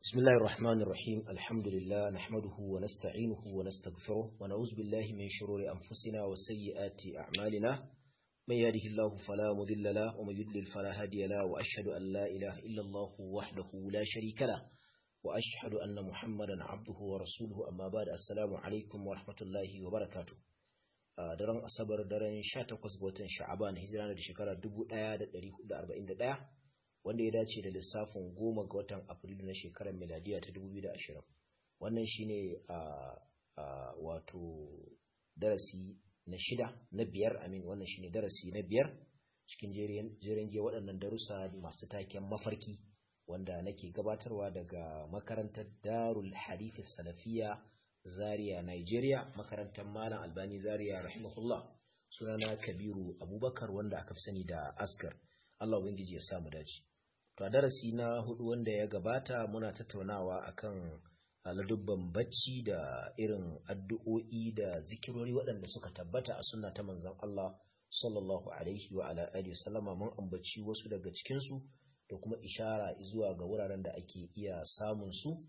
بسم الله الرحمن الرحيم الحمد لله نحمده ونستعينه ونستغفره ونعوذ بالله من شرور أنفسنا وسيئات أعمالنا من يهده الله فلا مضل له ومن يضلل فلا هادي له وأشهد أن لا إله إلا الله وحده لا شريك له وأشهد أن محمدا عبده ورسوله أما بعد السلام عليكم ورحمة الله وبركاته daren asabar daren 18 ga watan sha'aban hijira da shekara 1441 wanda ya dace da lissafin goma ga watan afrilu na shekarar miladiya ta 2020 wannan shine a wato darasi na shida na biyar amin wannan shine darasi na biyar cikin jerin ge waɗannan darussa masu taken mafarki wanda nake gabatarwa daga makarantar darul hadith salafiya zaria nigeria makarantar malam albani zaria rahimahullah sunana kabiru abubakar wanda aka fi sani da askar allah ubangiji ya samu dace To a darasi na hudu wanda ya gabata muna tattaunawa akan ladubban bacci da irin addu'o'i da zikirori waɗanda suka tabbata a sunna ta manzon Allah sallallahu alaihi wa ala alihi sallama mun ambaci wasu daga cikin su da kuma ishara zuwa ga wuraren da ake iya samun su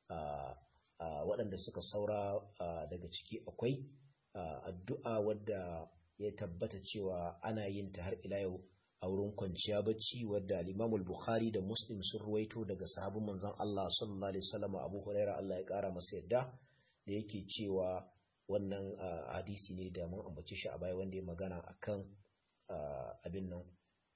a waɗanda suka saura daga ciki akwai addu'a wadda ya tabbata cewa ana yin ta har ila yau a wurin kwanciya bacci wadda al bukhari da Muslim sun ruwaito daga sahabin manzon Allah sallallahu alaihi wasallam Abu Huraira Allah ya kara masa yadda da yake cewa wannan hadisi ne da mun ambace shi a baya wanda ya magana akan abin nan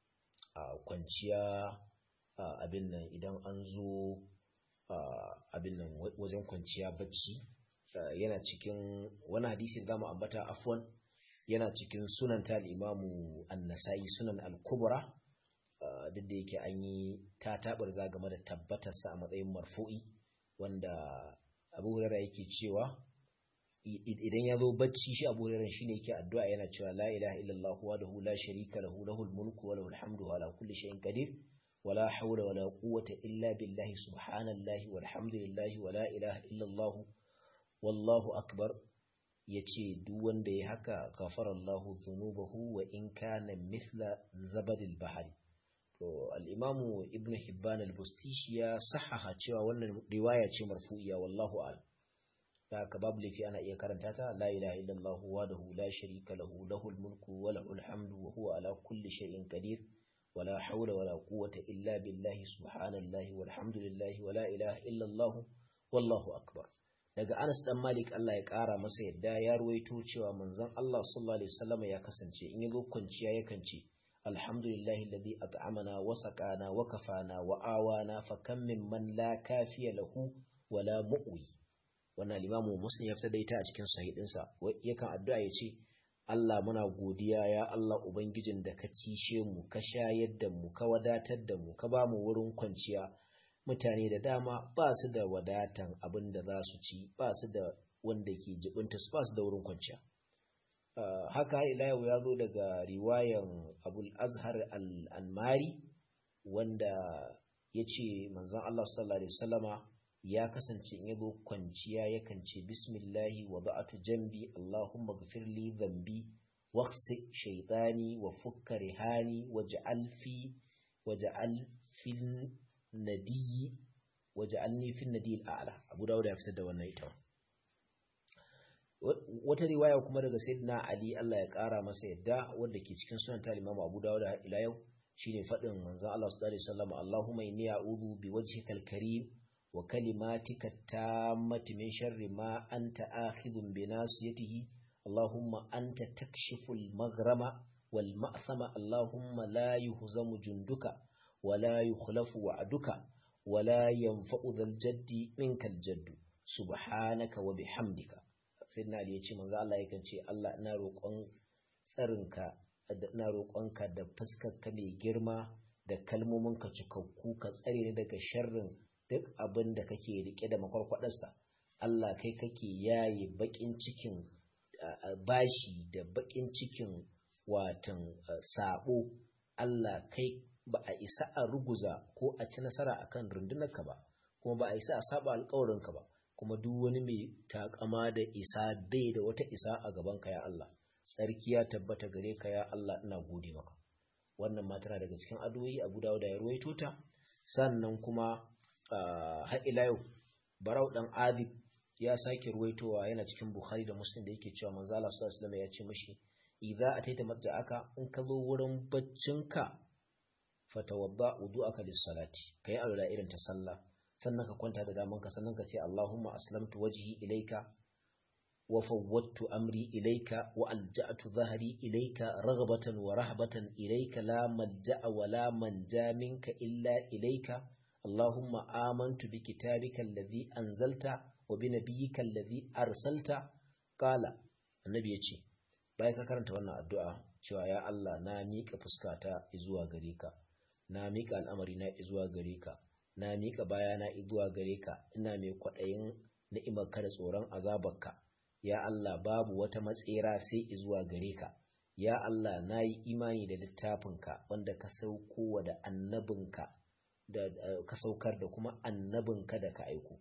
kwanciya abin nan idan an zo abin nan wajen kwanciya bacci yana cikin wani hadisi da zamu ambata afwan yana cikin sunan ta al'imamu annasai sunan al-kubra duk da yake an yi ta tabar za game da tabbatarsa a matsayin marfu'i wanda abu hurara yake cewa idan ya zo bacci shi abu hurara shi ne yake addu'a yana cewa la ilaha illallah wa lahu la sharika lahu lahul mulku wa lahul hamdu wa ala kulli shay'in qadir wa la hawla wa la quwwata illa billahi subhanallahi walhamdulillahi wa la ilaha illallah wallahu akbar ya ce duk wanda ya haka gafarallahu zunubahu wa in kana mithla zabadil bahari to al-imamu ibnu hibban al-bustishi ya sahaha cewa wannan riwaya ce marfu'iya wallahu a'lam da haka babu lafi ana iya karanta ta la ilaha illallah wahdahu la sharika lahu lahul mulku wa lahul hamdu wa huwa ala kulli shay'in qadir ولا حول ولا قوة إلا بالله سبحان الله والحمد لله ولا إله إلا الله والله أكبر daga Anas dan Malik Allah ya ƙara masa yadda ya ruwaito cewa manzon Allah sallallahu alaihi wasallam ya kasance in yazo kwanciya yakan ce alhamdulillahi alladhi at'amana wa saqana wa kafana wa awana fa kam min man la kafiya lahu wa la mu'wi wannan limamu muslim ya fitar da ita a cikin sahih sa yakan addu'a ya ce Allah muna godiya ya Allah ubangijin da ka cishe mu ka shayar da mu ka wadatar da mu ka ba mu wurin kwanciya mutane da dama ba su da wadatan abin da za su ci ba su da wanda ke jibinta su ba su da wurin kwanciya haka ila yau ya zo daga riwayan abul azhar al-anmari wanda ya ce manzan Allah sallallahu alaihi wasallama ya kasance in yazo kwanciya yakan ce bismillahi wa ba'atu jambi allahumma ghfirli dhanbi waqsi shaytani wa fukka rihani waj'al fi waj'al fil nadiyi waj'alni fi nadiyil a'la Abu Dawud ya fitar da wannan ita wata riwaya kuma daga Sayyidina Ali Allah ya kara masa yadda wanda ke cikin sunan ta Imam Abu Dawud ila yau shine fadin manzon Allah sallallahu alaihi wasallam Allahumma inni a'udhu biwajhikal karim wa kalimatika tammati min sharri ma anta akhidhun bi nasiyatihi Allahumma anta takshiful maghrama wal ma'thama Allahumma la yuhzamu junduka ولا يخلف وعدك ولا ينفع ذا الجد منك الجد سبحانك وبحمدك سيدنا علي yace manzo Allah yakan ce Allah ina roƙon tsarinka ina roƙonka da fuskarka mai girma da kalmominka cikakku ka tsare ni daga sharrin duk abin da kake rike da makwarkwadarsa Allah kai kake yaye bakin cikin bashi da bakin cikin watan sabo Allah kai ba a isa a ruguza ko a ci nasara akan rundunarka ba kuma ba a isa a saba alkawarinka ba kuma duk wani mai takama da isa bai da wata isa a gaban ka ya Allah tsarki ya tabbata gare ka ya Allah ina gode maka wannan ma tana daga cikin addu'o'i Abu Dawud ya ruwaito ta sannan kuma har ila yau barau dan adib ya sake ruwaitowa yana cikin bukhari da muslim da yake cewa manzo Allah sallallahu alaihi ya ce mishi idza ataita matja'aka in ka zo wurin baccinka fatawadda wudu'aka lis-salati kai alwala irin ta sallah sannan ka kwanta da damanka sannan ka ce Allahumma aslamtu wajhi ilayka wa fawwadtu amri ilayka wa alja'tu dhahri ilayka raghbatan wa rahbatan ilayka la malja'a wa la manja minka illa ilayka Allahumma amantu bi kitabika alladhi anzalta wa bi nabiyyika alladhi arsalta qala annabi yace bayan ka karanta wannan addu'a cewa ya Allah na miƙa fuskata zuwa gare ka na miƙa al'amari na zuwa gare ka na miƙa bayana zuwa gare ka ina mai kwaɗayin ni'imarka da tsoron azabarka ya Allah babu wata matsera sai zuwa gare ka ya Allah na yi imani da littafinka wanda ka sauko wa da annabinka da ka saukar da kuma annabinka da ka aiko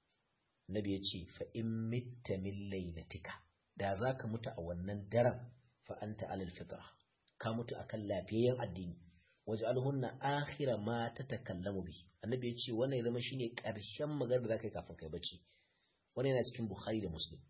nabi ya ce fa in mitta min lailatika da za ka mutu a wannan daren fa anta alal fitra ka mutu akan lafiyayyen addini waje alhunna akhira ma ta takallamu bi annabi ya ce wannan ya zama shine karshen magana da zaka yi kafin kai bacci wannan yana cikin bukhari da muslim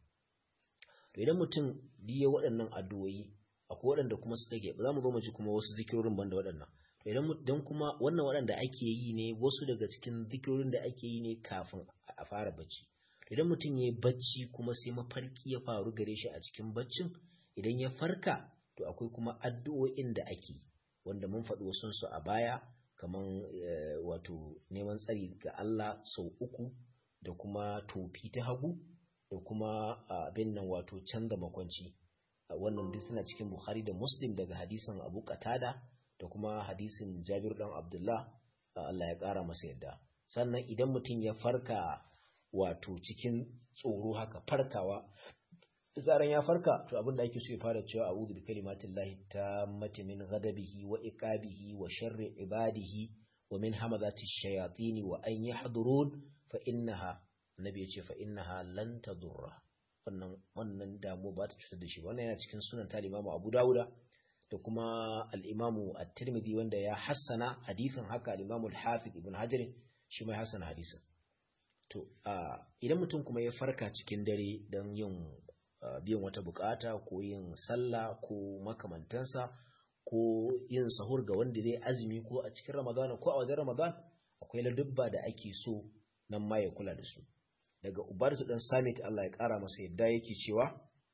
to idan mutum biye waɗannan addu'o'i akwai waɗanda kuma suka ge za mu zo mu ji kuma wasu zikirorin banda waɗannan to idan dan kuma wannan waɗanda ake yi ne wasu daga cikin zikirorin da ake yi ne kafin a fara bacci idan mutum ya yi bacci kuma sai mafarki ya faru gare shi a cikin baccin idan ya farka to akwai kuma addu'o'in da ake yi wanda mun faɗi wasunsu a baya kamar wato neman tsari ga Allah sau uku da kuma tofi ta hagu da kuma abin nan wato canza makwanci wannan duk suna cikin Bukhari da Muslim daga hadisin Abu Qatada da kuma hadisin Jabir dan Abdullah Allah ya ƙara masa yadda sannan idan mutum ya farka wato cikin tsoro haka farkawa zaran ya farka to abin da ake so ya fara cewa a'udhu bi kalimatillahi tammati min ghadabihi wa iqabihi wa sharri ibadihi wa min hamazati shayatin wa an yahdurun fa innaha annabi yace fa innaha lan tadurra wannan wannan damu ba ta cutar da shi wannan yana cikin sunan ta Imam Abu Dawuda da kuma al-Imam At-Tirmidhi wanda ya hassana hadisin haka al-Imam Al-Hafiz Ibn Hajar shi mai hassana hadisin to idan mutum kuma ya farka cikin dare don yin biyan wata bukata ko yin sallah ko makamantansa ko yin sahur ga wanda zai azumi ko a cikin ramadana ko a wajen ramadan akwai ladubba da ake so nan ma ya kula da su daga ubartu dan samit Allah ya kara masa yadda yake cewa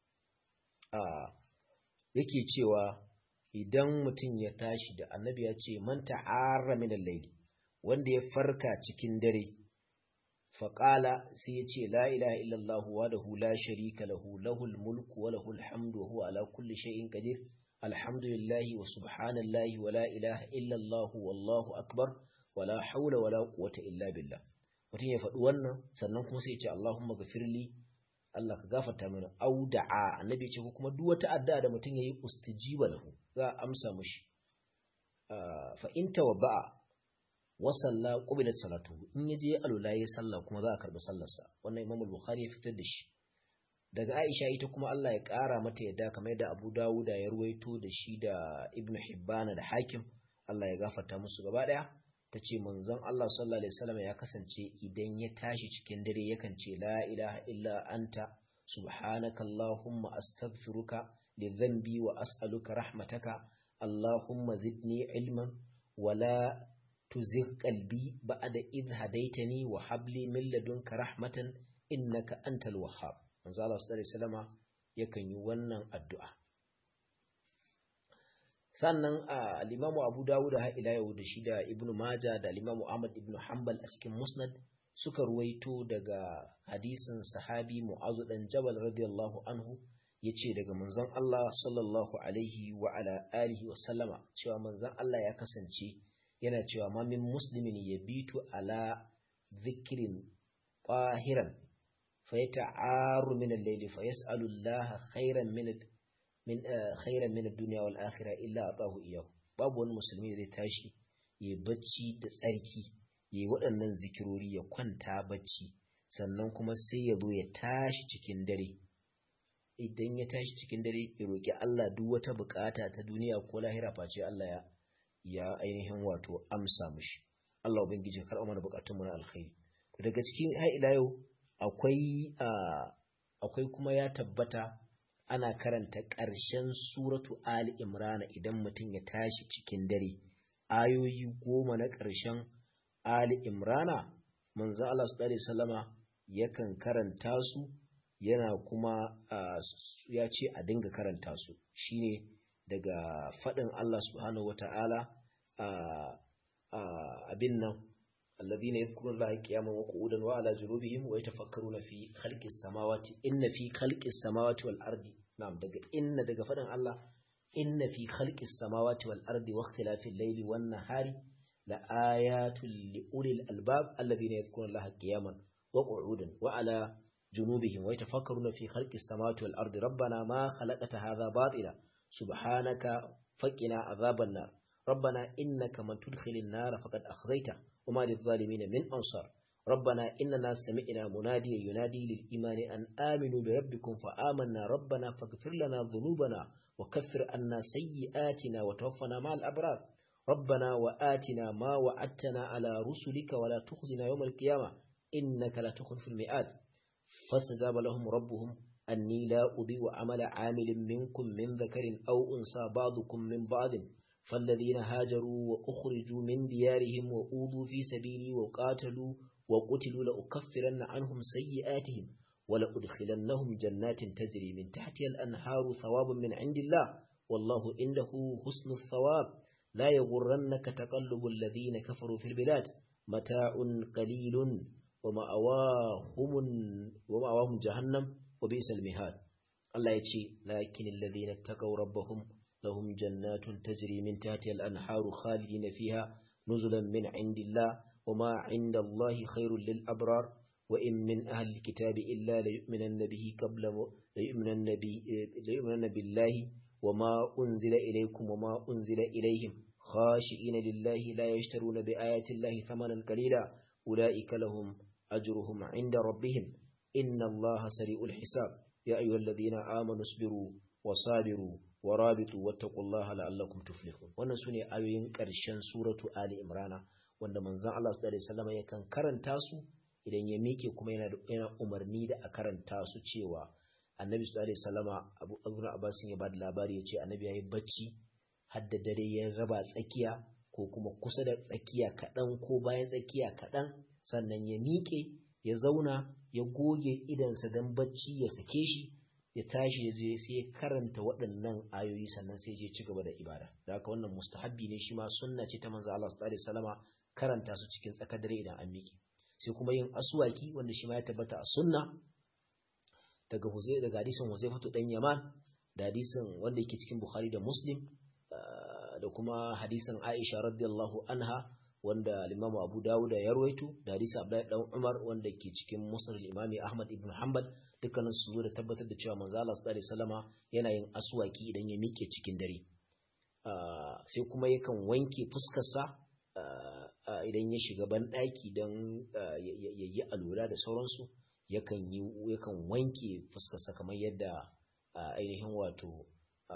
a yake cewa idan mutum ya tashi da annabi ya ce man ta'arra min al-layl wanda ya farka cikin dare faƙala sai ya ce la ilaha illallah wa da la sharika lahu lahul mulku wa lahul hamdu wa huwa ala kulli shay'in qadir alhamdulillahi wa subhanallahi wa la ilaha illallah wallahu akbar wa la hawla wa la quwwata illa billah mutum ya faɗi wannan sannan kuma sai ya ce allahumma ghafirli Allah ka gafarta mana au da'a annabi ya ce ko kuma duk wata addu'a da mutum yayi ustijiba lahu za a amsa mushi fa in tawabba'a wasalla qubilat salatu in yaje alula yayi sallah kuma za a karbi sallarsa wannan Imam al-Bukhari ya fitar da shi daga Aisha ita kuma Allah ya kara mata yadda kamar yadda Abu Dawud ya ruwaito da shi da Ibn Hibban da Hakim Allah ya gafarta musu gaba daya tace manzon Allah sallallahu alaihi wasallam ya kasance idan ya tashi cikin dare yakan ce la ilaha illa anta subhanaka allahumma astaghfiruka li dhanbi wa as'aluka rahmataka allahumma zidni ilman wala تزغ قلبي بعد إذ هديتني وهب لي من لدنك رحمة إنك أنت الوهاب manzo Allah sallallahu alaihi wasallama yakan yi wannan addu'a sannan al-Imam Abu Dawud ha ila yau da shi da Ibn Majah da al-Imam Ahmad ibn Hanbal a cikin Musnad suka ruwaito daga hadisin sahabi Mu'adh dan Jabal radiyallahu anhu yace daga manzon Allah sallallahu alaihi wa ala alihi wa sallama cewa manzon Allah ya kasance yana cewa ma min muslimin yabitu ala dhikrin qahiran fa yata'aru min al-layl fa yas'alu Allah khairan min min khairan min ad-dunya wal akhirah illa atahu iyyahu babu wani musulmi zai tashi ya bacci da tsarki ya waɗannan zikirori ya kwanta bacci sannan kuma sai ya zo ya tashi cikin dare idan ya tashi cikin dare ya roki Allah duk wata bukata ta duniya ko lahira face Allah ya ya ainihin wato amsa mushi Allah ubangiji ka karɓa mana bukatun mu na alkhairi daga cikin har ila yau akwai akwai kuma ya tabbata ana karanta ƙarshen suratu Ali Imran idan mutum ya tashi cikin dare ayoyi goma na ƙarshen Ali Imrana manzo Allah sallallahu alaihi wasallama yakan karanta su yana kuma ya ce a dinga karanta su shine daga faɗin Allah subhanahu wata'ala abin nan الذين يذكرون الله قياما وقعودا وعلى جنوبهم ويتفكرون في خلق السماوات إن في خلق السماوات والأرض نعم دقى إن دقى فدن الله إن في خلق السماوات والأرض واختلاف الليل والنهار لآيات لأولي الألباب الذين يذكرون الله قياما وقعودا وعلى جنوبهم ويتفكرون في خلق السماوات والأرض ربنا ما خلقت هذا باطلا سبحانك فقنا عذاب النار ربنا إنك من تدخل النار فقد أخزيته وما للظالمين من أنصار ربنا إننا سمعنا مناديا ينادي للإيمان أن آمنوا بربكم فآمنا ربنا فاغفر لنا ذنوبنا وكفر عنا سيئاتنا وتوفنا مع الأبرار ربنا وآتنا ما وعدتنا على رسلك ولا تخزنا يوم القيامة إنك لا تخلف المئات فاستجاب لهم ربهم أني لا أضيء عمل عامل منكم من ذكر أو أنثى بعضكم من بعض فالذين هاجروا وأخرجوا من ديارهم وأوذوا في سبيلي وقاتلوا وقتلوا لأكفرن عنهم سيئاتهم ولأدخلنهم جنات تجري من تحتها الأنهار ثوابا من عند الله والله عنده حسن الثواب لا يغرنك تقلب الذين كفروا في البلاد متاع قليل ومأواهم, ومأواهم جهنم وبئس المهاد الله يتشي لكن الذين اتقوا ربهم لهم جنات تجري من تحتها الأنهار خالدين فيها نزلا من عند الله وما عند الله خير للأبرار وإن من أهل الكتاب إلا ليؤمنن به قبل ليؤمنن, بي ليؤمنن بالله وما أنزل إليكم وما أنزل إليهم خاشئين لله لا يشترون بآيات الله ثمنا قليلا أولئك لهم أجرهم عند ربهم إن الله سريع الحساب يا أيها الذين آمنوا اصبروا وصابروا warabitu wattaqullaha la'allakum tuflihun wannan sune ayoyin ƙarshen suratu ali imrana wanda manzon Allah sallallahu alaihi wasallam yakan karanta su idan ya mike kuma yana yana umarni da a karanta su cewa annabi sallallahu alaihi wasallama Abu Abdul Abbas ya bada labari yace annabi yayi bacci har da dare ya raba tsakiya ko kuma kusa da tsakiya kaɗan ko bayan tsakiya kaɗan sannan ya miƙe ya zauna ya goge idansa don bacci ya sake shi ya tashi ya je sai ya karanta waɗannan ayoyi sannan sai je ci gaba da ibada da haka wannan mustahabbi ne shi ma sunna ce ta manzo Allah sallallahu alaihi wasallama karanta su cikin tsakar dare idan an miƙe sai kuma yin aswaki wanda shi ma ya tabbata a sunna daga Huzai daga hadisin Huzaifatu dan Yaman da hadisin wanda yake cikin Bukhari da Muslim da kuma hadisin Aisha radiyallahu anha wanda Imam Abu Dawud ya rawaito da hadisin Abdullahi dan Umar wanda ke cikin Musnad al-Imam Ahmad ibn Hanbal dukkanin su zo da tabbatar da cewa manzo Allah sallallahu alaihi wasallama yana yin aswaki idan ya mike cikin dare sai kuma yakan wanke fuskarsa idan ya shiga ban daki dan ya yi alura da sauransu yakan yi yakan wanke fuskarsa kamar yadda ainihin wato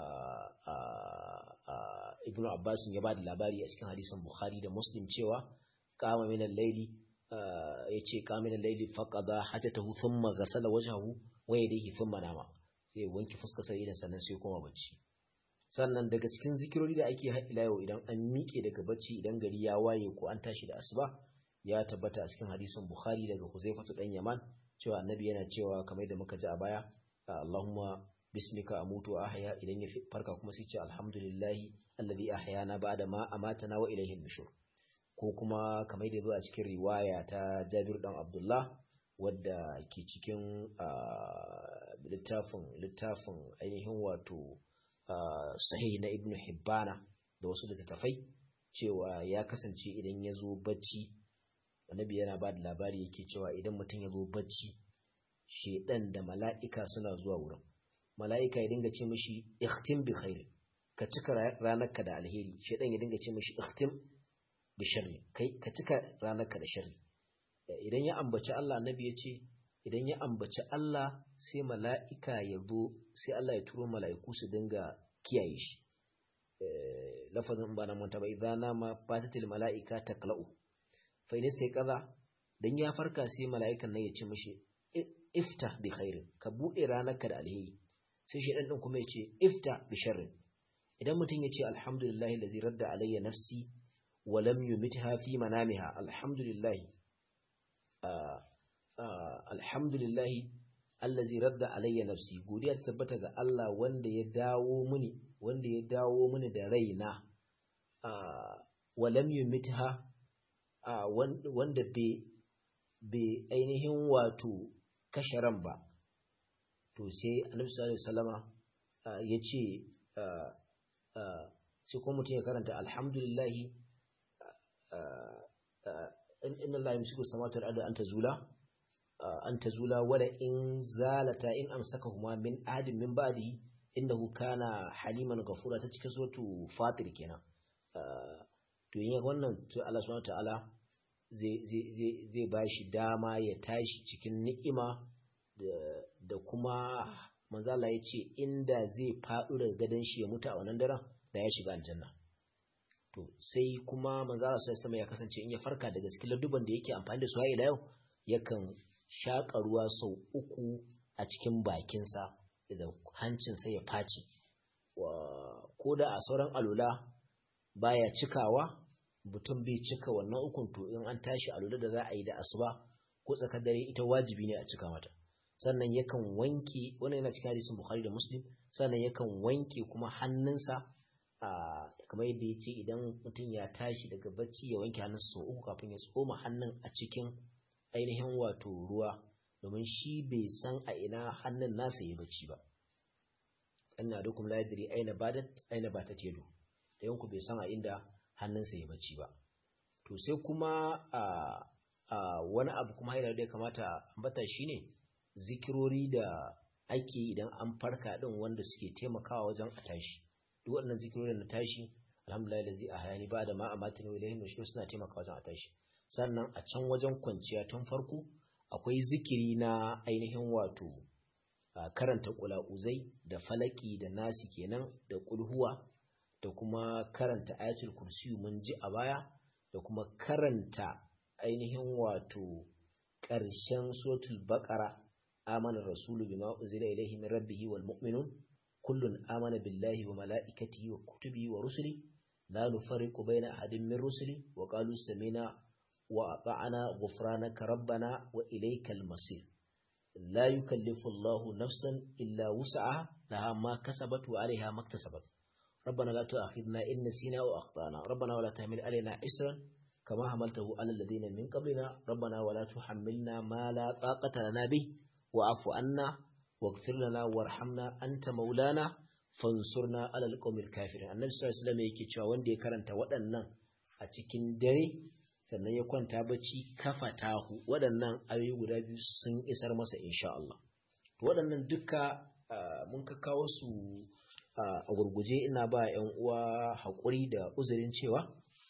Ibn Abbas ya ba da labari a cikin hadisin Bukhari da Muslim cewa kama min al-laili ya ce kamin laili faqada hajatahu thumma ghasala wajhahu wa yadayhi thumma nama sai wanki fuskar sa idan sannan sai koma bacci sannan daga cikin zikirori da ake haɗila yau idan an miƙe daga bacci idan gari ya waye ko an tashi da asuba ya tabbata a cikin hadisin Bukhari daga Huzaifatu dan Yaman cewa annabi yana cewa kamar da muka ji a baya Allahumma bismika amutu wa ahya idan ya farka kuma sai ce alhamdulillahi alladhi ahyana ba'da ma amatana wa ilayhi nushur ko kuma kamar da zo a cikin riwaya ta Jabir dan Abdullah wadda ke cikin littafin littafin ainihin wato sahih na Ibn Hibbana da wasu littattafai cewa ya kasance idan ya zo bacci annabi yana ba da labari yake cewa idan mutum ya zo bacci shedan da mala'ika suna zuwa wurin mala'ika ya dinga ce mishi ikhtim bi khair ka cika ranarka da alheri shedan ya dinga ce mishi ikhtim bi sharri kai ka cika ranarka da sharri idan ya ambaci Allah annabi ya ce idan ya ambaci Allah sai mala'ika ya zo sai Allah ya turo mala'iku su dinga kiyaye shi lafazin ba na manta ba idan nama fatatil mala'ika taqla'u fa in sai kaza dan ya farka sai mala'ikan nan ya ce mishi ifta bi khairin ka bude ranarka da alheri sai shedan din kuma ya ce ifta bi sharrin idan mutum ya ce alhamdulillahi allazi radda alayya nafsi wa lam yumitha fi manamiha alhamdulillahi alhamdulillahi allazi radda alayya nafsi godiya ta tabbata ga Allah wanda ya dawo mini wanda ya dawo mini da raina wa lam yumitha wanda bai ainihin wato kashe ran ba to sai annabi sallallahu alaihi wasallama ya ce sai kuma mutum ya karanta alhamdulillahi inna Allah yamsiku samawati wal ardi an tazula an tazula wala in zalata in amsakahuma min ahadin min ba'di innahu kana haliman ghafura ta cikin suratu fatir kenan to yin wannan to Allah subhanahu ta'ala zai zai zai bashi dama ya tashi cikin ni'ima da kuma manzo Allah ya ce inda zai faɗo daga gadon shi ya mutu a wannan daren da ya shiga aljanna to sai kuma manzo Allah sallallahu ya kasance in ya farka daga cikin ladduban da yake amfani da su har ila yau yakan shaƙa ruwa sau uku a cikin bakinsa da hancinsa ya faci ko da a sauran alula baya cikawa mutum bai cika wannan ukun to in an tashi alula da za a yi da asuba ko tsakar dare ita wajibi ne a cika mata sannan yakan wanke wannan yana cikin hadisin Bukhari da Muslim sannan yakan wanke kuma hannunsa kamar yadda ya ce idan mutum ya tashi daga bacci ya wanke hannunsa sau uku kafin ya tsoma hannun a cikin ainihin wato ruwa domin shi bai san a ina hannun nasa ya bacci ba ina da kuma ladiri aina badat aina batat yadu da yanku bai san a inda hannunsa ya bacci ba to sai kuma a wani abu kuma haina da ya kamata ambata shine zikirori da ake idan an farka din wanda suke taimakawa wajen a tashi duk waɗannan zikirorin na tashi alhamdulillah da zai a hayani ba da ma a matin wa ilahin nushur suna taimakawa wajen a tashi sannan a can wajen kwanciya tun farko akwai zikiri na ainihin wato karanta kula'uzai da falaki da nasi kenan da kulhuwa da kuma karanta ayatul kursiyu mun ji a baya da kuma karanta ainihin wato ƙarshen suratul baqara amana rasulu bima unzila ilayhi min rabbihi wal mu'minun kullun amana billahi wa mala'ikatihi wa kutubihi wa rusuli la nufarriqu bayna ahadin min rusuli wa qalu sami'na wa ata'na ghufranaka rabbana wa ilaykal masir la yukallifu Allahu nafsan illa wus'aha laha ma kasabat wa 'alayha ma iktasabat ربنا لا تؤاخذنا إن نسينا أو أخطأنا ربنا ولا تحمل علينا إسرا كما حملته على الذين من قبلنا ربنا ولا تحملنا ما لا طاقة لنا به واعف عنا واغفر لنا وارحمنا أنت مولانا fansurna alal qawmil kafirin annabi sallallahu alaihi wasallam yake cewa wanda ya karanta waɗannan a cikin dare sannan ya kwanta bacci kafa tahu waɗannan ayoyi guda biyu sun isar masa insha Allah to waɗannan duka mun ka kawo su a gurguje ina ba ƴan uwa haƙuri da uzurin cewa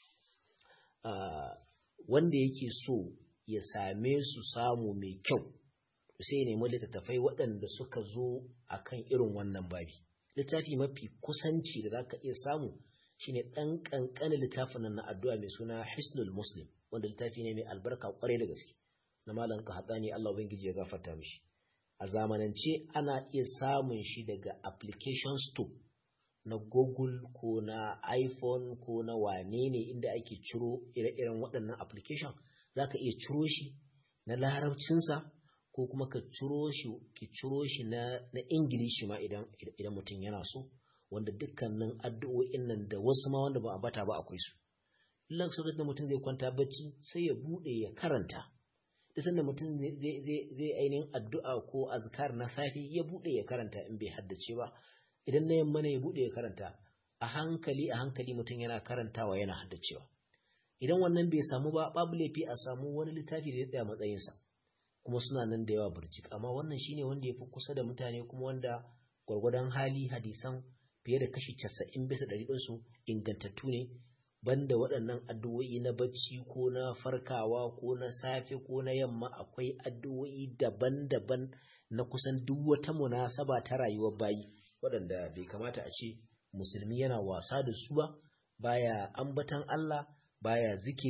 wanda yake so ya same su samu mai kyau sai ya nemi littattafai waɗanda suka zo akan irin wannan babi littafi mafi kusanci da zaka iya samu shine ɗan ƙanƙanin littafin nan na addu'a mai suna Hisnul Muslim wanda littafi ne mai albarka ƙwarai da gaske na malam ka haɗa Allah ubangiji ya gafarta mishi a zamanance ana iya samun shi daga application store na Google ko na iPhone ko na wane ne inda ake ciro ire-iren waɗannan application zaka iya ciro shi na larabcinsa ko kuma ka ciro shi ki ciro shi na na ingilishi ma idan idan mutum yana so wanda dukkanin addu'o'in nan da wasu ma wanda ba a bata ba akwai su illan lokacin da mutum zai kwanta bacci sai ya bude ya karanta da sanda mutum zai zai zai ainihin addu'a ko azkar na safi ya bude ya karanta in bai haddace ba idan na yamma ne ya bude ya karanta a hankali a hankali mutum yana karantawa yana haddacewa idan wannan bai samu ba babu laifi a samu wani littafi da ya tsaya matsayinsa kuma suna nan da yawa burjik amma wannan shine wanda ya fi kusa da mutane kuma wanda gwargwadon hali hadisan fiye da kashi casa'in bisa ɗari ɗinsu ingantattu ne banda waɗannan addu'o'i na bacci ko na farkawa ko na safe ko na yamma akwai addu'o'i daban-daban na kusan duk wata munasaba ta rayuwar bayi waɗanda bai kamata a ce musulmi yana wasa da su ba baya ambatan Allah baya zikiri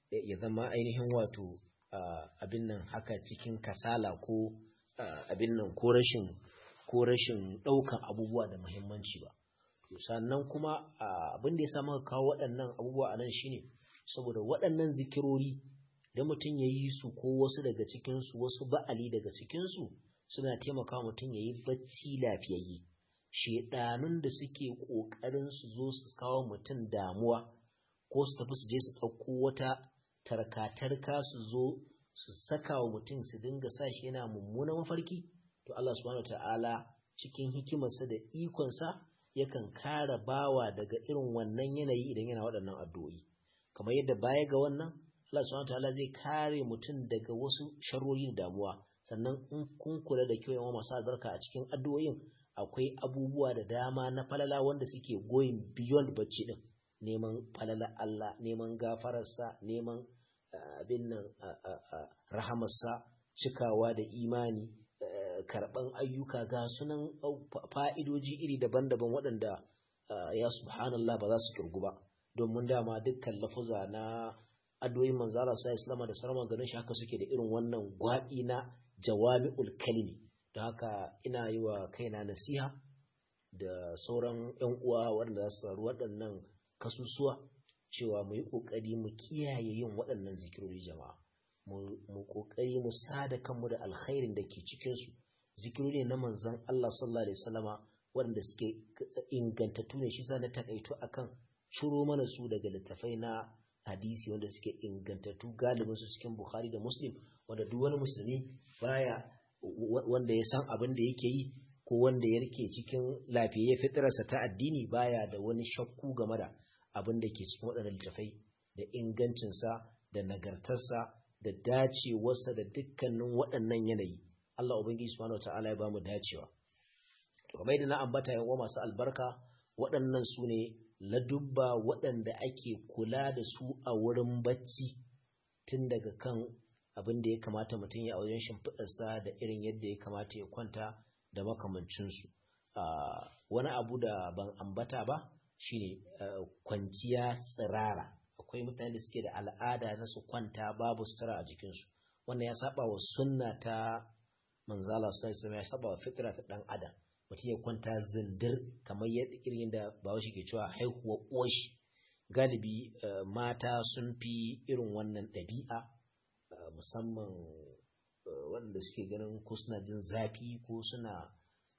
ya zama ainihin wato abin nan haka cikin kasala ko abin nan ko rashin ko rashin ɗaukan abubuwa da muhimmanci ba sannan kuma abin da ya sa maka kawo waɗannan abubuwa a nan shine saboda waɗannan zikirori da mutum ya yi su ko wasu daga cikinsu wasu ba'ali daga cikinsu suna taimaka mutum ya yi bacci lafiyayye shedanun da suke ƙoƙarin su zo su kawo mutum damuwa ko su tafi su je su ɗauko wata tarka-tarka su zo su saka wa mutum su dinga sa shi yana mummunan mafarki to Allah subhanahu ta'ala cikin hikimarsa da ikonsa yakan kare bawa daga irin wannan yanayi idan yana waɗannan addu'o'i kamar yadda baya ga wannan Allah subhanahu ta'ala zai kare mutum daga wasu sharori da damuwa sannan in kun kula da kyau yawan masu albarka a cikin addu'o'in akwai abubuwa da dama na falala wanda suke going beyond bacci din neman falala Allah neman gafararsa neman abin nan rahamarsa cikawa da imani karɓan ayyuka ga sunan fa'idoji iri daban-daban waɗanda ya subhanallah ba za su kirgu ba domin dama dukkan lafuza na addu'o'in manzara sa islama da sarama ganin shi haka suke da irin wannan gwaɗi na jawami'ul kalimi da haka ina yi wa kaina nasiha da sauran 'yan uwa waɗanda za su faru waɗannan kasusuwa cewa mu yi ƙoƙari mu kiyaye yin waɗannan zikirori jama'a mu ƙoƙari mu sada kanmu da alkhairin da ke cikinsu zikirori na manzan Allah sallallahu alaihi wasallama waɗanda suke ingantattu ne shi sa na takaito akan ciro mana su daga littafai na hadisi wanda suke ingantattu galibin su cikin Bukhari da Muslim wanda duk wani musulmi baya wanda ya san abin da yake yi ko wanda ya rike cikin lafiyayye fitirarsa ta addini baya da wani shakku game da abin da ke cikin waɗannan littafai da ingancinsa da nagartarsa da dacewarsa da dukkanin waɗannan yanayi Allah Ubangiji subhanahu ta'ala ya bamu dacewa to kamar yadda na ambata yawa masu albarka waɗannan su ne ladubba waɗanda ake kula da su a wurin bacci tun daga kan abin da ya kamata mutum ya a wajen shimfiɗarsa da irin yadda ya kamata ya kwanta da makamancinsu wani abu da ban ambata ba shine kwanciya tsirara akwai mutane da suke da al'ada na su kwanta babu sutura a jikinsu wannan ya saba wa sunna ta manzala su ya saba wa fitra ta dan adam mutum ya kwanta zindir kamar yadda irin da bawashi ke cewa haihuwa uwashi galibi mata sun fi irin wannan ɗabi'a musamman waɗanda suke ganin ko suna jin zafi ko suna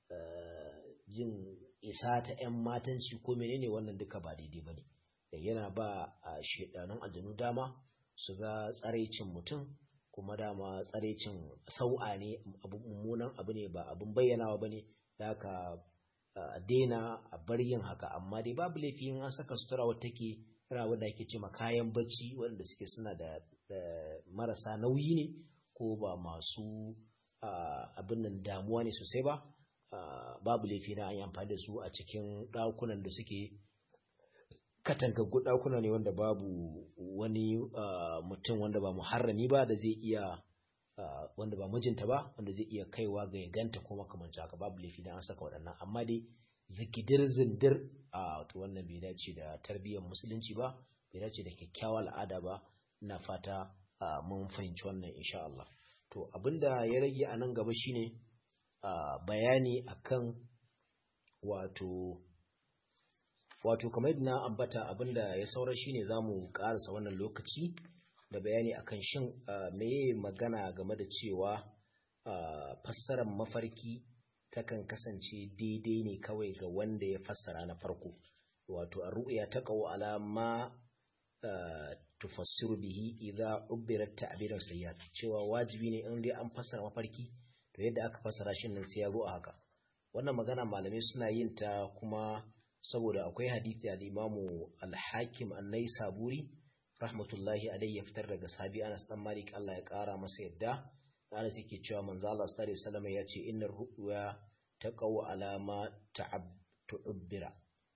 jin isa ta 'yan matanci ko menene wannan duka ba daidai ba ne yana ba a shedanun aljanu dama su ga tsaraicin mutum kuma dama tsaraicin sau'a ne abu mummunan abu ne ba abin bayyanawa ba ne da aka daina a bar yin haka amma dai babu laifi in an saka sutura wata take yana wanda ake ce kayan bacci waɗanda suke suna da marasa nauyi ne ko ba masu abin nan damuwa ne sosai ba babu laifi na an yi amfani da su a cikin ɗakunan da suke katangaggu ɗakuna ne wanda babu wani mutum wanda ba muharrami ba da zai iya wanda ba mijinta ba wanda zai iya kaiwa ga ya ganta ko makamanci haka babu laifi na an saka waɗannan amma dai zikidir zindir a to wannan bai dace da tarbiyyar musulunci ba bai dace da kyakkyawar al'ada ba ina fata mun fahimci wannan insha Allah to abinda ya rage a nan gaba shine bayani akan wato wato kamar yadda na ambata abinda ya saura shine zamu karasa wannan lokaci da bayani akan shin meye magana game da cewa fassarar mafarki takan kasance daidai ne kawai ga wanda ya fassara na farko wato a ru'ya ta qaw alama tufassiru bihi idza ubirat ta'biran sayyat cewa wajibi ne in dai an fassara mafarki to yadda aka fassara shi nan sai ya zo a haka wannan magana malamai suna yin ta kuma saboda akwai hadisi al-Imamu al-Hakim an-Naisaburi rahmatullahi alayhi ya fitar daga sahabi Anas dan Malik Allah ya kara masa yadda Anas yake cewa manzo Allah sallallahu alaihi wasallam ya ce innar ru'ya taqaw alama ta'abbira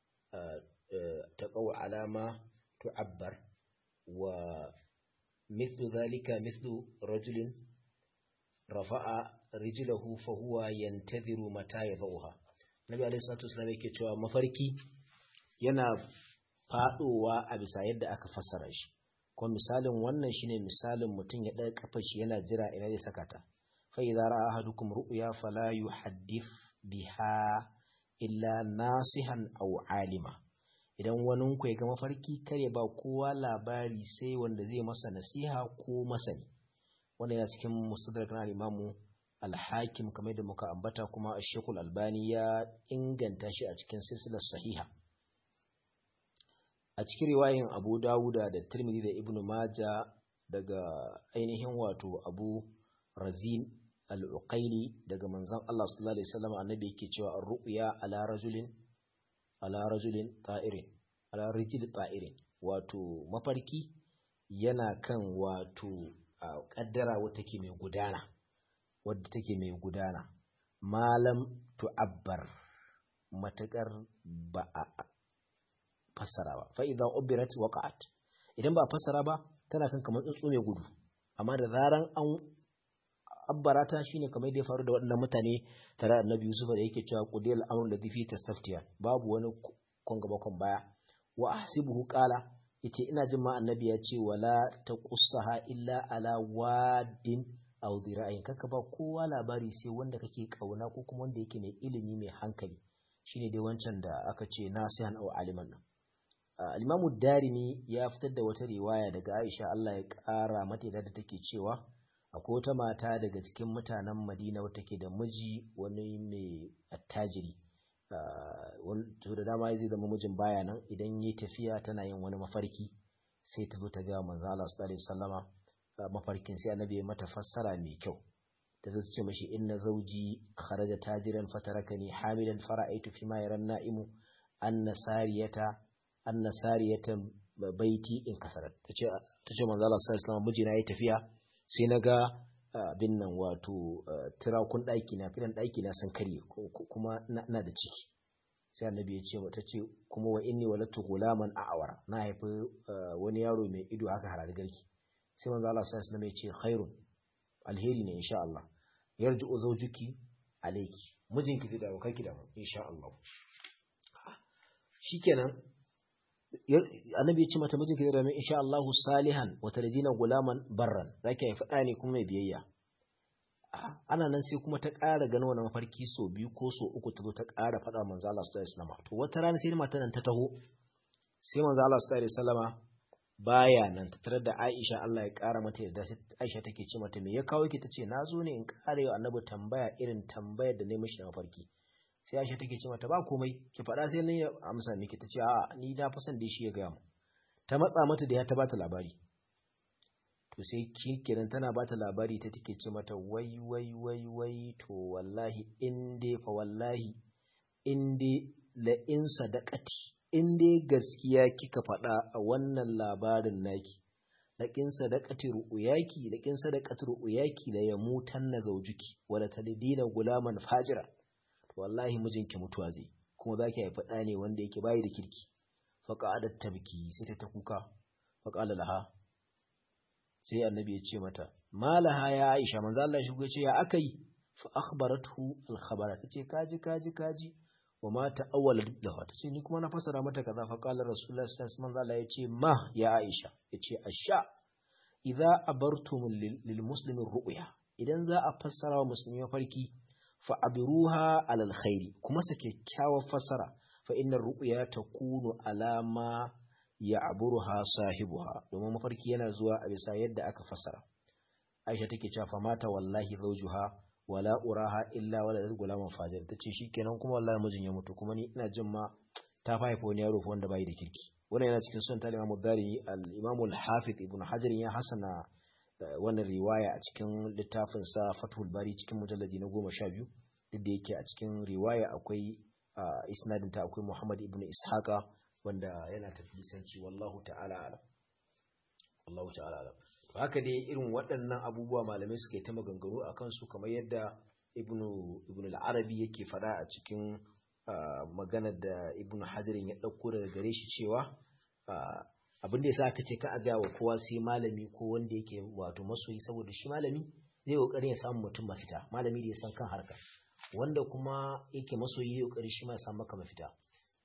taqaw alama tu'abbar wa mithlu dhalika mithlu rajulin rafa'a rijlahu fa huwa yantadhiru mata yadhuha Nabi alaihi salatu wasallam yake cewa mafarki yana fadowa a bisa yadda aka fassara shi kuma misalin wannan shine misalin mutum ya ɗaga kafar shi yana jira ina zai saka ta fa idza ra'a ahadukum ru'ya fala yuhaddith biha illa nasihan aw alima idan wani ku ya ga mafarki kare ba kowa labari sai wanda zai masa nasiha ko masani wannan yana cikin mustadrak na imamu al-hakim kamar da muka ambata kuma shekul albani ya inganta shi a cikin silsilar sahiha a cikin riwayin abu dawuda da tirmidhi da ibn maja daga ainihin wato abu razin al-uqaili daga manzon Allah sallallahu alaihi wasallam annabi yake cewa ar-ru'ya ala rajulin ala rajulin ta'irin ala rijil ta'irin wato mafarki yana kan wato kaddara wata take mai gudana wadda take mai gudana malam tu'abbar matakar ba a fassara ba fa idan ubirat waqa'at idan ba fassara ba tana kan kamar tsuntsu mai gudu amma da zaran an abbarata shine kamar da ya faru da waɗannan mutane tare da Annabi Yusuf da yake cewa qudil amrun ladhi fi tastaftiya babu wani kon gaba kon baya wa ahsibuhu qala yace ina jin ma annabi ya ce wala taqussaha illa ala wadin aw dira'in kaka ba kowa labari sai wanda kake kauna ko kuma wanda yake mai ilimi mai hankali shine dai wancan da aka ce nasihan aw aliman nan al-imamu darimi ya fitar da wata riwaya daga Aisha Allah ya kara mata da take cewa akwai wata mata daga cikin mutanen Madina wata ke da miji wani mai attajiri to da dama zai zama mijin baya nan idan yi tafiya tana yin wani mafarki sai ta zo ta ga manzo Allah sallallahu alaihi wasallama mafarkin sai annabi ya mata fassara mai kyau ta zo ta ce mashi inna zawji kharaja tajiran fatarakani hamilan fara'aitu fi ma yaran na'imu anna sariyata anna sariyatan baiti in kasarat tace tace manzo Allah sallallahu alaihi wasallama mijina yayi tafiya sai na ga abin nan wato tirakun ɗaki na filan ɗaki na sun karye kuma na da ciki sai annabi ya ce mata ce kuma wa inni walatu gulaman a'awara na haifi wani yaro mai ido haka harar garki sai manzo Allah sallallahu alaihi ya ce khairun alheri ne insha Allah yarji'u zawjuki alayki mijinki zai dawo kai ki da insha Allah shikenan annabi ya ce mata mijinki zai dawo insha Allah salihan wa taladina gulaman barran zaki haifi ɗa ne kuma mai biyayya ana nan sai kuma ta ƙara ganin wani mafarki so biyu ko so uku ta zo ta ƙara faɗa manzo Allah sallallahu alaihi wasallam to wata rana sai mata nan ta taho sai manzo Allah sallallahu alaihi wasallama baya nan ta tarar da Aisha Allah ya ƙara mata yadda sai Aisha take ce mata me ya kawo ki tace na zo ne in ƙara yau annabi tambaya irin tambayar da ne mishi na mafarki sai Aisha take ce mata ba komai ki faɗa sai ni amsa miki tace a ni na fa san da shi ya ga mu ta matsa mata da ya ta bata labari to sai kenan tana ba ta labari ta take ce mata wai wai wai wai to wallahi in dai fa wallahi in dai la in sadaqati in dai gaskiya kika faɗa a wannan labarin naki la in sadaqati ru'yaki la in sadaqati ru'yaki la yamutanna zawjuki wala talidina gulaman fajira to wallahi mijinki mutuwa zai kuma zaki haifa ɗa ne wanda yake bayi da kirki fa qa'adat tabki sai ta kuka fa qala laha sai annabi ya ce mata malaha ya aisha manzo Allah shi ce ya akai fa akhbarathu al khabara tace kaji kaji kaji wa ma ta'awwala lahu tace ni kuma na fasara mata kaza fa qala rasulullah sallallahu alaihi wasallam ya ce ma ya aisha yace asha idza abartum lil muslimin ru'ya idan za a fassara wa musulmi mafarki fa abiruha ala al khairi kuma sa kyakkyawar fassara fa innar ru'ya takunu alama ya aburuha sahibuha domin mafarki yana zuwa a bisa yadda aka fasara aisha take cewa fa mata wallahi zawjuha wala uraha illa wala gulaman fajir tace shikenan kuma wallahi mijin ya mutu kuma ni ina jin ma ta haifa wani yaro wanda bai da kirki wannan yana cikin sunan talima mudari al-imam al-hafiz ibn hajar ya hasana wannan riwaya a cikin littafin sa fathul bari cikin mujalladi na goma sha biyu duk da yake a cikin riwaya akwai isnadin ta akwai muhammad ibn ishaqa wanda yana tafisanci wallahu ta'ala alam wallahu ta'ala alam to haka dai irin waɗannan abubuwa malamai suke ta maganganu a kansu kamar yadda ibnu ibnu al-arabi yake fada a cikin maganar da ibnu hajarin ya ɗauko daga gare shi cewa abin da yasa aka ce ka a ga wa kowa sai malami ko wanda yake wato masoyi saboda shi malami zai kokarin ya samu mutum mafita malami da ya san kan harka wanda kuma yake masoyi ya kokari shi ma ya samu maka mafita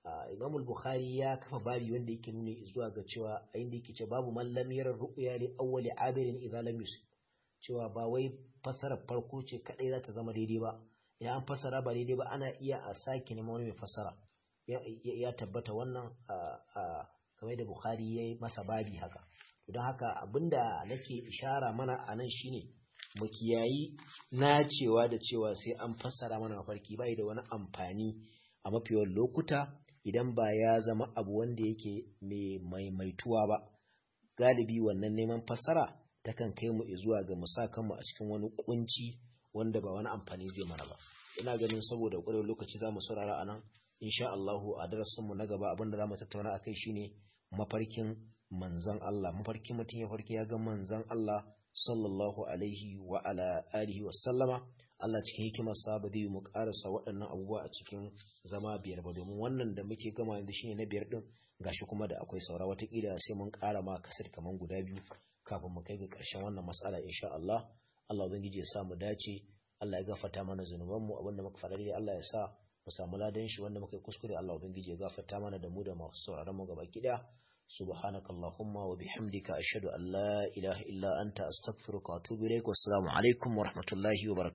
Imam al-Bukhari ya kafa babi wanda yake nuna zuwa ga cewa a inda yake cewa babu man lam yara ru'ya li awwali abirin idza lam yusib cewa ba wai fasarar farko ce kadai za ta zama daidai ba idan an fasara ba daidai ba ana iya a sake neman wani mai fasara ya tabbata wannan kamar da Bukhari ya yi masa babi haka don haka abinda nake ishara mana a nan shine mu kiyayi nacewa da cewa sai an fassara mana mafarki bai da wani amfani a mafiyar lokuta idan ba ya zama abu wanda yake mai maimaituwa ba galibi wannan neman fassara takan kai mu zuwa ga musakanmu a cikin wani kunci wanda ba wani amfani zai mana ba ina ganin saboda ƙwarewar lokaci za mu saurara a nan insha Allahu a darasinmu na gaba abinda za mu tattauna akai shine mafarkin manzan Allah mafarkin mutum ya farki ya ga manzan Allah sallallahu alaihi wa ala alihi wa sallama Allah cikin hikimarsa ba zai mu karasa waɗannan abubuwa a cikin zama biyar ba domin wannan da muke gama yanzu shine na biyar din gashi kuma da akwai saura watakila sai mun ƙara ma kasar kaman guda biyu kafin mu kai ga ƙarshen wannan matsala insha Allah Allah ubangiji ya sa mu dace Allah ya gafarta mana zunubanmu abinda muka faɗa dai Allah ya sa mu samu ladan shi wanda muka yi kuskure Allah ubangiji ya gafarta mana da mu da masu sauraron mu gaba kida subhanaka allahumma wa bihamdika ashhadu an la ilaha illa anta astaghfiruka wa atubu ilaik wassalamu alaikum wa rahmatullahi wa barakatuh